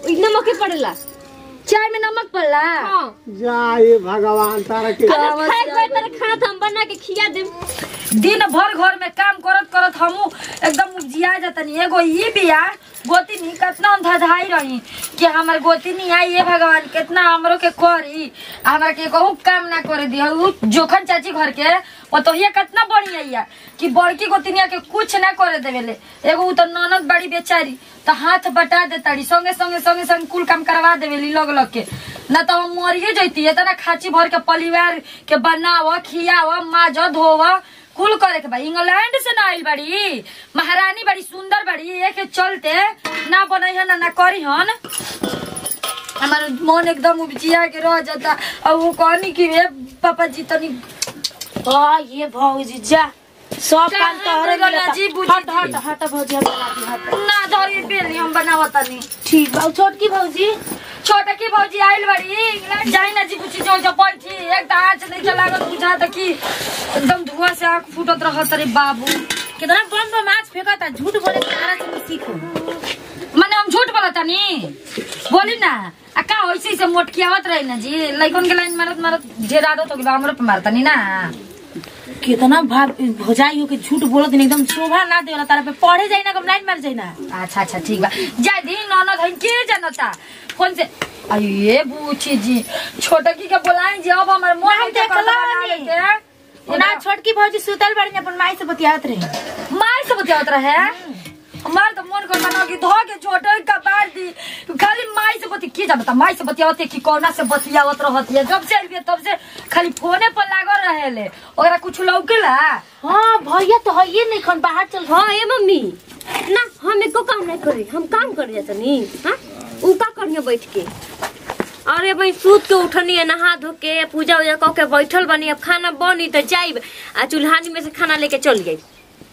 ई नमक के पड़ेला चाय में नमक पड़ला हाँ जाए भगवान तारा के अरे खाए खाए तेरे खाना तो हम बना के खिया देम दिन भर घर में काम करत करत हमू एकदम उपजिया जतनी एगो ई बिया गोतिनी कितना हम धधाई रही कि हमर गोतिनी आई ये भगवान कितना हमरो के करी आ हमरा के कहू काम ना करे दी उ जोखन चाची घर के वो तो ये कितना बढ़िया है कि बड़की गोतिनिया के कुछ ना करे देवेले एगो उ तो ननद बड़ी बेचारी तो हाथ बटा देताड़ी संगे संगे संगे संगे कुल काम करवा देवेली लग लग के ना तो हम मरिए जैती इतना खाची भर के परिवार के बनाव खियाव माज धोव कुल करे के बा इंग्लैंड से ना आइल बड़ी महारानी बड़ी सुंदर बड़ी ये के चलते ना बनई हन ना करी हन हमार मन एकदम उपजिया के रह जाता और वो कहनी कि रे पापा जी तनी आ ये भौजी जा सब काम तोहरे कहाँ मिलता जी, बुझी हट जी। हट हट भौजी हम बना दी हट ना धरी बेली हम बनावतनी ठीक बा छोटकी भौजी छोटा की भौजी आइल बड़ी इंग्लैंड जाई ना जी कुछ जो जो बैठी एक तो आँच नहीं चलागत बुझा त कि एकदम धुआं से आँख फूटत रहत रे बाबू कितना बम बम आज फेंका झूठ बोले के तारा से सीखो माने हम झूठ बोलत तनी बोली ना आ का होइसे से मोटकियावत रही ना जी लइकन के लाइन मारत मारत ढेर आदत हो गइल हमरो पे मारतनी ना कितना भाग भौजाई हो के झूठ बोलत नहीं एकदम शोभा ना देवला तारा पे पढ़े जाई ना कब लाइन मार जाई ना अच्छा अच्छा ठीक बा जाय दी ननद है के जनता फोन से अये बूची जी छोटकी के बोलाई जी अब हमर मन हम है के देखला बना नहीं। लेके। ना छोटकी भौजी सुतल बड़ी अपन माई से बतियावत रहे मार से बतियावत रहे हमार तो मन करता ना कि धो के छोटे का बार दी खाली माई से बती की जानता माई से बतियावत है कि कौना से बतियावत रहत है जब से आइल बिया तब से खाली फोने पर लागल रहेले ओकरा कुछ लौकेला हाँ भैया तो है ये नहीं खन बाहर चल हाँ ए मम्मी ना हम एको काम नहीं करी हम काम कर जाता नी हाँ उ का करिए बैठ के अरे भाई सूत के उठनी है नहा धो के पूजा उजा कऽ के बैठल बनी अब खाना बनी तो जाइब आ चूल्हानी में से खाना लेके चल जाइब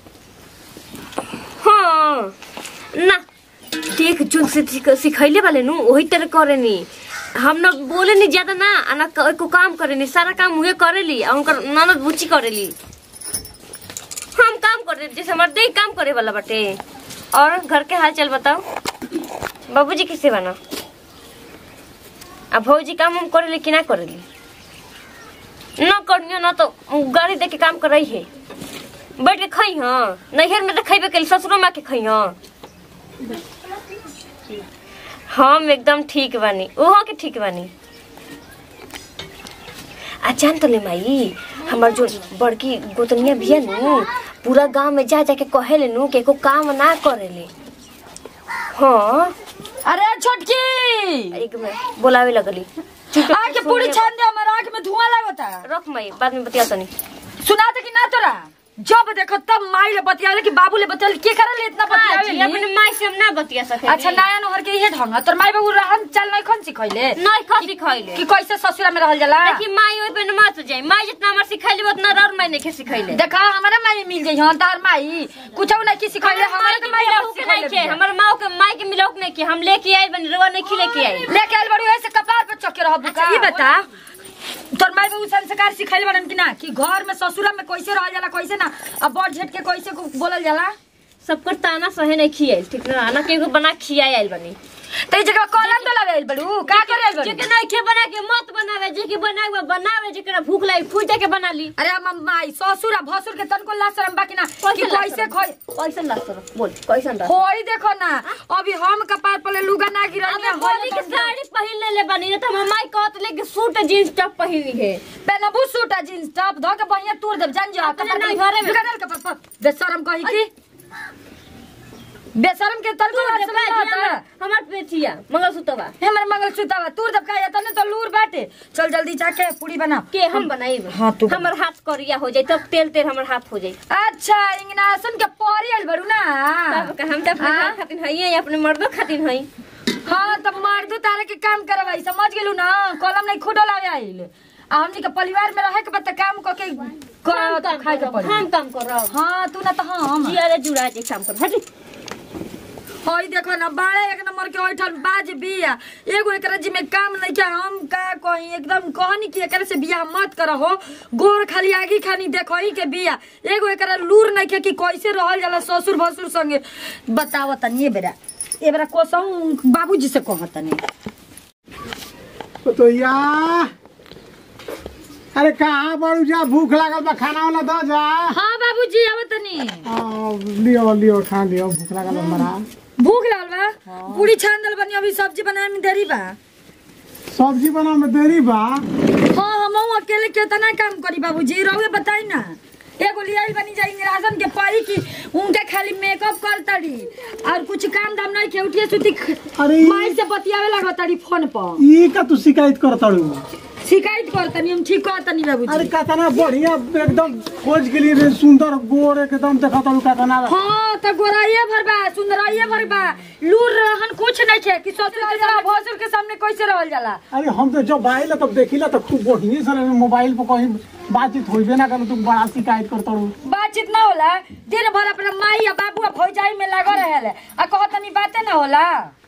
हाँ ना देख जो से सिख- सिखैले वाले नु वही तरह करे नी हम ना बोले नी ज्यादा ना आ ना क- एको काम करे नी सारा काम हुए करेली आ उनकर ननद बुच्ची करेली हम काम करे जैसे हमारे देह काम करे वाला बटे और घर के हाल चाल बताओ बाबूजी किसे बना अब भौजी काम हम करेली कि ना करेली न करियो ना तो गाड़ी दे के काम करई है बैठ के खई हाँ नैहर में तो खैबे कल ससुरो में के खई हाँ हम एकदम ठीक बानी ओहो के ठीक बानी आ जान तो ले माई हमार जो बड़की गोतनिया बिया नु पूरा गांव में जा जा के कहेले नु के एको काम ना करेले हाँ अरे छोटकी एक में बोलावे लगली आके पूरी छान दे हमार आंख में धुआं लागता रख माई बाद में बतिया तनी सुना दे कि ना तोरा जब देखो तब माई ले बतियाले कि बाबू ले बतियाले के करे ले इतना बतियावे अपने माई से हम ना बतिया सके अच्छा नया नहर के इहे ढंग तोर माई बाबू रहन चल नहीं खन सिखैले नहीं खसी खैले कि कैसे ससुरा में रहल जाला देखी माई ओइ पे न मत जाई माई जितना हमर सिखैले उतना रर माई नहीं के सिखैले देखा हमारे माई मिल जाई हन तार माई कुछ नहीं की सिखैले हमारे तो माई मिलाऊ के नहीं के हमर माँ के माई के मिलाऊ के नहीं के हम लेके आई बन रवा नहीं खिले के आई लेके आइल बड़ी ऐसे कपार पे चके रहबू का ई बता तोर माई बाबू संस्कार सिखैले बड़न कि ना कि घर में ससुरा में कैसे रहल जाला कैसे ना अब बड़ झेट के कैसे को बोलल जाला सबकर ताना सहे नहीं खियाई ठीक ना ना के बना खियाई आइल बनी ते जगह कलम तो लगाइल बड़ू का करे आइल बड़ू जेके नहीं के बना के मत बनावे जेके बनावे बनावे जेकरा भूख लागी फूट के बना ली अरे हम माई ससुरा भसुर के तनको ला शरम बाकी ना कि कैसे ला कैसे शरम? खोई कैसन लागत बोल कैसन लागत होई देखो ना अभी हम कपार पर लुगा ना गिरल अब होली के साड़ी पहिन ले ले बनी न त हमर माई कहत ले कि सूट जींस टॉप पहिनी है पेनबू सूट आ जींस टॉप धो के बढ़िया तोड़ देब जान जा अपने कपार नहीं पर घरे में। दुकानल कपार पर बेशरम कही की बेशरम के तनको तू असर ना होता हमर पेचिया मंगलसूत्रवा हमर मंगल सूतावा तूर जब खाया तने तो लूर बाटे चल जल्दी जाके पूरी बना के हम बनाई हाँ, तू बना। हमर हाथ करिया हो जाई तब तेल तेल हमर हाथ हो जाई अच्छा इंगनासन के परी आइल बड़ू ना तब का हम त अपने हाँ? घर खातिर हई अपने मर्दो खातिर हई हाँ तब मर्दू तारे के काम करवाई समझ गेलू ना कलम नहीं खुदो लावे आइल आ हमनी के परिवार में रहे के बत काम क के हम कर काम खाए के करब, पड़ी हम काम करब हाँ तू ना तो हम जिया रे जुड़ा जे काम कर हट हई देखो ना बाड़े एक नंबर के ओइठन बाज बिया एगो एकरा जी में काम नहीं के हम का कही एकदम कहनी कि एकरा से बिया मत करहो गोर खाली आगी खानी देखही के बिया एगो एकरा लूर नहीं के कि कैसे रहल जाला ससुर भसुर संगे बताव तनी बेरा एबरा कोसऊ बाबूजी से कहतनी तो या अरे कहाँ बड़ू जा भूख लागल बा खाना वाला दो जा हाँ बाबूजी आवतनी आ, लियो लियो खा लियो भूख लागल बा हमरा भूख लागल बा पूरी छान दल बनी अभी सब्जी बनाए में देरी बा सब्जी बना में देरी बा हाँ हम अकेले कितना काम करी बाबूजी रहुए बताई ना एगो लियाई बनी जाई राशन के पड़ी की उनके खाली मेकअप कर तड़ी और कुछ काम धाम नहीं के उठिए सुती अरे माई से बतियावे लागो तड़ी फोन पर ई का तू शिकायत कर तड़ू शिकायत कर तनी हम ठीक कर तनी अरे बाबूजी कतना बढ़िया एकदम खोज के लिए सुंदर गोर एकदम देखा तड़ू कतना हाँ तो गोराइए भर बा सुंदराइए भर बा लूर रहन कुछ नहीं छे कि ससुर के सामने भसुर के सामने कैसे रहल जाला अरे हम तो जब आइला तब देखिला तो खूब बढ़िया से मोबाइल पर कहीं बातचीत होइबे ना कर तू बड़ा शिकायत कर तड़ू बातचीत ना होला दिन भर अपना माई या बाबू या भौजाई में लागो रहेले आ कहतनी बातें ना होला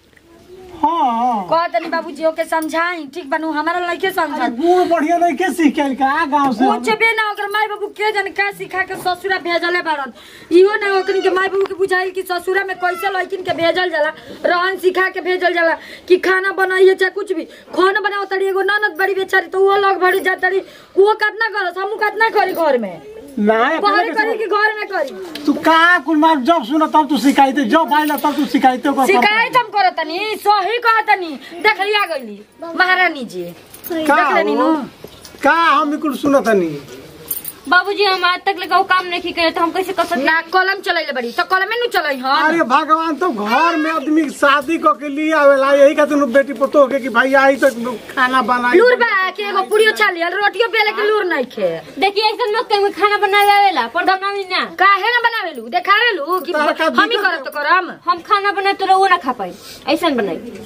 हाँ कहतनी बाबूजी ओके समझाई ठीक बनू हमारा लड़के अरे समझा गुड़ बढ़िया नहीं के सीख के का गांव से कुछ भी ना ओकर माई बाबू के जन का सिखा के ससुरा भेजले बारन इहो ना ओकनी के माई बाबू के बुझाइल कि ससुरा में कैसे लड़किन के भेजल जाला रहन सिखा के भेजल जाला कि खाना बनाइए चाहे कुछ भी खाना बनाओ तड़ी एगो ननद बड़ी बेचारी तो वो लोग भरी जा तड़ी वो कितना करस हमू कितना करी घर में ना बाहर करी कि घर में करी तू का कुल मार जब सुना तब तू शिकायत जब आइला तब तू शिकायत कर शिकायत हम करतनी सही कहतनी देख लिया गईली महारानी जी का देख लेनी हो? नु का हम कुल सुनत नहीं बाबूजी हम आज तक लगा काम नहीं करे तो हम कैसे कर सकते ना कलम चलैले बड़ी तो कलमे नु चलै हन अरे भगवान तो घर में आदमी के शादी क के लिए आवेला यही खातिर नु बेटी पतो के कि भाई आई तो खाना बनाई लूर बा के एगो पूरियो छाली और रोटियो बेले के लूर नहीं खे देखिए ऐसा मत कहीं खाना बनावे आवेला पर बनावी ना काहे ना बनावेलू देखावेलू कि तोहरा का हम ही दिक्कत करब तो करम हम खाना बनाए तो वो ना खा पाई ऐसा बनाई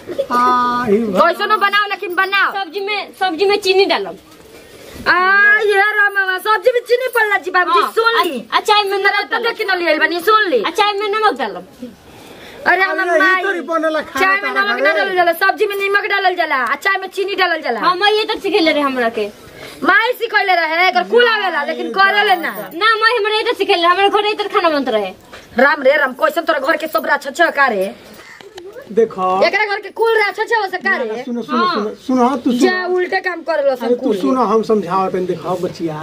आ, ही भगवान। कैसनो बनाओ लेकिन बनाओ सब्जी में सब्जी में चीनी डालब आ ये रामा सब्जी में चीनी पड़ला जी बाबूजी हाँ, सुन ली अ- अचार में सुंदर नमक तो डालब देखी न लियल बनी सुन ली अचार में नमक डालब अरे हम अरे, यही तोरी माई बनेला खाना चाय में तारा नमक घरे। ना डालल जाला सब्जी में नमक डालल जाला आ चाय में चीनी डालल जाला हम ये तक सिखेले रहे हमरा के माई सिखैले रहे एकर कुल आवेला लेकिन करेले ना ना मैं हमरा ये तक सिखेले हमारे घर ये तक खाना बनत रहे राम रे राम कैसन तोरा घर के सब अच्छा अच्छा कारे देखो एकरा घर के कुल अच्छा अच्छा हो सकारे सुनो सुनो सुनो सुनो तू जा सुनो उल्टे काम करलो अरे सब तू कुल सुनो हम समझाओ तनी देखो बचिया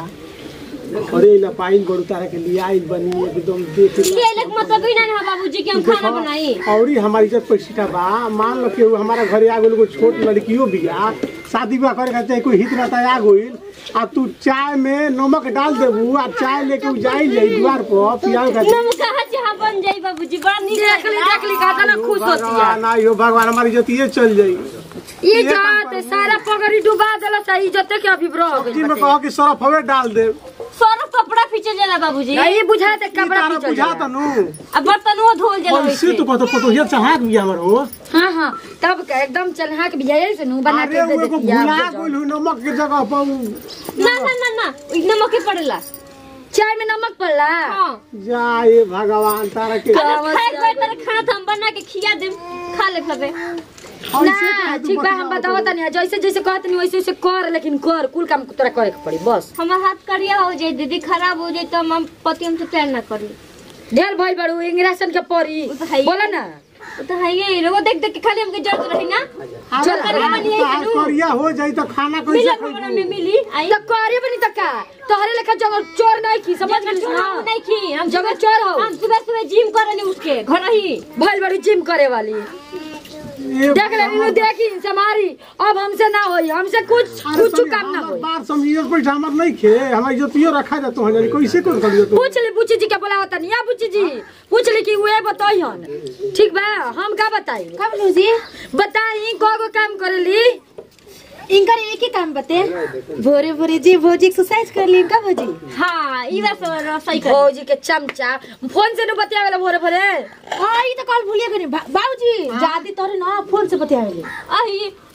अरे ला पाइन गोरु तारा के लिए आई बनी एकदम देख ये लग मतलब ही ना है बाबूजी कि हम खाना बनाई औरी हमारी इज्जत पैसा बा मान लो कि हमारा घरे आ गइल कोई छोट लड़कियों बिया शादी ब्याह करे खातिर कोई हित रहता आ गइल आ तू चाय में नमक डाल देबू आ चाय लेके उ जाई जाई द्वार पर पियाल खातिर नमक कहाँ से हम बन जाई बाबूजी बड़ा नीक देख ली लागला। देख ली कहता ना खुश होती है भगवान आइयो भगवान हमारी इज्जत ये चल जाई ये जात सारा पगड़ी डुबा देला सही जते के अभी ब्रो हो जी गई में कहो कि सरफ हवे डाल दे सरफ कपड़ा पीछे जाला बाबूजी नहीं बुझाते ई कपड़ा तारा पीछे बुझा जाला। तनु अब बर्तन वो धोल जाला कैसे वैसे तू कहतो पतो ये चाहा भी हमर हो हाँ हाँ तब का एकदम चलहा के बिया से नु बना अरे के दे वो एगो देती भुला है गइल हु नमक के जगह पर उ- ना ना ना ना नमक ही पड़ेला चाय में नमक पड़ला हाँ जाए भगवान तारा के अगर खाए कोई तरह खाना तो हम बना के खिया देम खा ले खबे ना ठीक बा हम बताओ तनी जैसे जैसे कहत नहीं वैसे वैसे कर लेकिन कर कुल काम तोरा करे के पड़ी बस हमार हाथ करिया हो जाए दीदी खराब हो जाए तो हम पति हमसे प्यार ना करी ढेर भइल बड़ू इंग्रेशन के पड़ी वो तो है ही। बोला ना वो तो है ये वो देख देख के खाली हमके जरूरत रही ना अरे चल करिया बनी है तार करू करिया हो जाई तो खाना मिले कैसे हमरा खाई में मिली आई तो करे बनी त का तोहरे लेखा जगह चोर नहीं की समझ जब गई हम नहीं की हम जगह चोर हो हम सुबह सुबह जिम करनी उसके घर ही भइल बड़ी जिम करे वाली ए देख ले नीनू देखी से हमारी अब हमसे ना होई हमसे कुछ अरे कुछ तनी काम ना हमर होई बात समझिए पैसा हमर नहीं खे हमारी इज्जतियो रखा जातो है जानी कैसे कर करियो तू पूछ ली बुच्ची जी के बोला होता नहीं बुच्ची जी पूछ ली कि वे बताई हन ठीक बा हम का बताई का बोलू जी बताई को को काम करेली इनकर एक ही काम बते भोरे भोरे जी भोजी एक्सरसाइज कर ली का भोजी हाँ ई बात सब सही कर भौजी के चमचा फोन से न बतियावेला भोरे भोरे हाँ ये तो कल भूलिए गनी बाबूजी जादी तोरे ना फोन से बतियावेली आई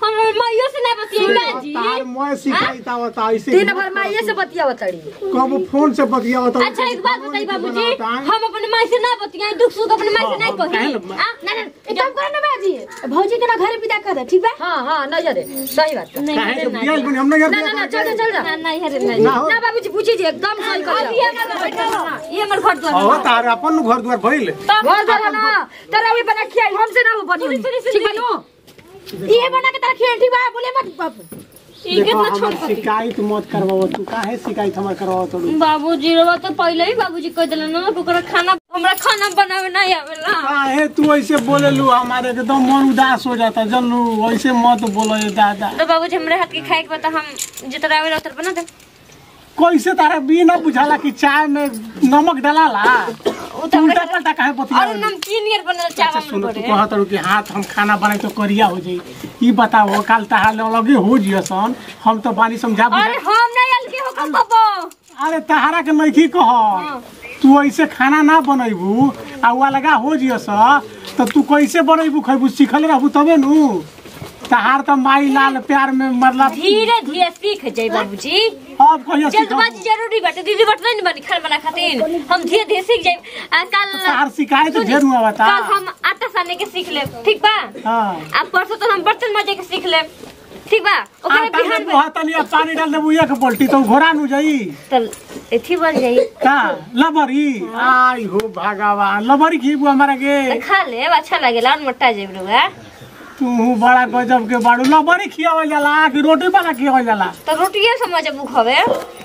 हम माइयो से ना बतियाई जी तार मैं सिखाई ता बता ऐसे दिन भर माइये से बतिया तड़ी कब फोन से बतिया बता अच्छा एक बात बताइए बाबूजी हम अपने माई से ना बतियाई दुख सुख अपने माई से नहीं हाँ, कही हाँ, आ, ना ना एक काम करो ना बाजी भौजी के ना घर विदा कर दे ठीक बा हाँ हाँ न जा दे सही बात नहीं काहे हरे से ना बियाह बनी हम नहीं ना ना ना चल जा चल जा ना नहीं हरे ना ना हो ना बाबूजी पूछी जी एकदम सही कर अब ये हमारा बैठल ना ये हमर घर द्वार हो तार अपन घर द्वार भइल घर जा ना तेरा भी बना खियाई हमसे ना बनी ठीक बनो ये बना के तारा खेल ठीक बा बोले मत बाबू ये देखो कितना हमर छोट शिकायत मत करवाओ तू काहे शिकायत हमर करवाओ तू बाबूजी रो तो पहले ही बाबूजी कह दिलन ना कि ओकरा खाना हमरा खाना बनावे नहीं आवेला काहे तू ऐसे बोले लू हमारे एकदम मन उदास हो जाता जनू ऐसे मत बोलो ये दादा तो बाबूजी हमरे हाथ के खाए के बता हम जितना आवेला उतर बना दे कैसे तारा भी ना बुझाला कि चाय में नमक डालाला उ तू उल्टा पलटा काहे और बतिया नमकीन यार बनल अच्छा चावल सुनो में तू पड़े कहत रहू कि हाथ हम खाना बनाए तो करिया हो जाई ई बताओ काल तहार अलगे हो जियसन हम तो बानी समझा बुझा अरे हम नहीं आल के हो बाबा अरे तहारा के नइखी कह तू ऐसे खाना ना बनैबू आ वा लगा हो जियस तो तू कैसे बनैबू खैबू सीखल रहबू तबे नु तहार तो माई लाल प्यार में मतलब धीरे धीरे सीख जाई बाबूजी अब कहिया सीखब जल्दबाजी जरूरी बाटे दीदी बट नहीं बनी खाना बना खातिर हम धीरे धीरे सीख जाई आ कल तहार शिकायत ढेर हुआ बता कल हम आटा साने के सीख ले ठीक बा हाँ आ परसों तो हम बर्तन माजे के सीख ले ठीक बा ओकरे आटा में बिहान में बुहा तनी अब पानी डाल देबू एक बाल्टी तो घोड़ा नु जाई तल एथी बन जाई का लबरी आई हो भगवान लबरी खीबू हमारा के तो खा ले अच्छा लगेला और मोटा जेब रुआ तू बड़ा गजब के बाड़ू लबरी खियावल जाला कि रोटी बना खियावल जाला तो रोटिए समझ बुक हवे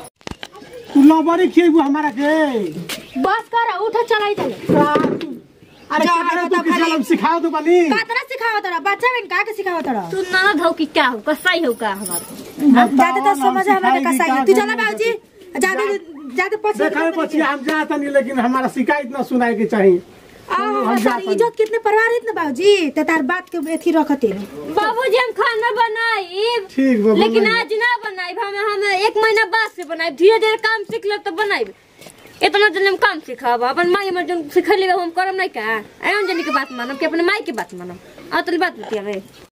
तू लबरी खियाबू हमारा के बस कर उठ चलाई चले अरे जा, कितना बता तू किसी खाली। हम सिखा दो बनी कातरा सिखाओ तोरा बच्चा बन का के सिखाओ तोरा तू ना धो की क्या हो कसाई हो का हमार जाते तो समझ हमरा के कसाई तू चला बाबूजी जाते जाते पछे देखा पछी हम जाता नहीं लेकिन हमारा शिकायत ना सुनाए के चाहिए आ हमार इज्जत कितने परवार इतने बाबूजी त तार बात के एथी रखते बाबूजी हम खाना बनाई ठीक बा लेकिन बनाई। आज ना बनाई हम हम एक महीना बाद से बनाई धीरे धीरे काम सीख ले तो बनाई इतना दिन हम काम सिखाब अपन माई हमर जन सिखली हम करम नहीं का एम जनी के बात मानम कि अपने माई के बात मानम आ तोरी बात बतिया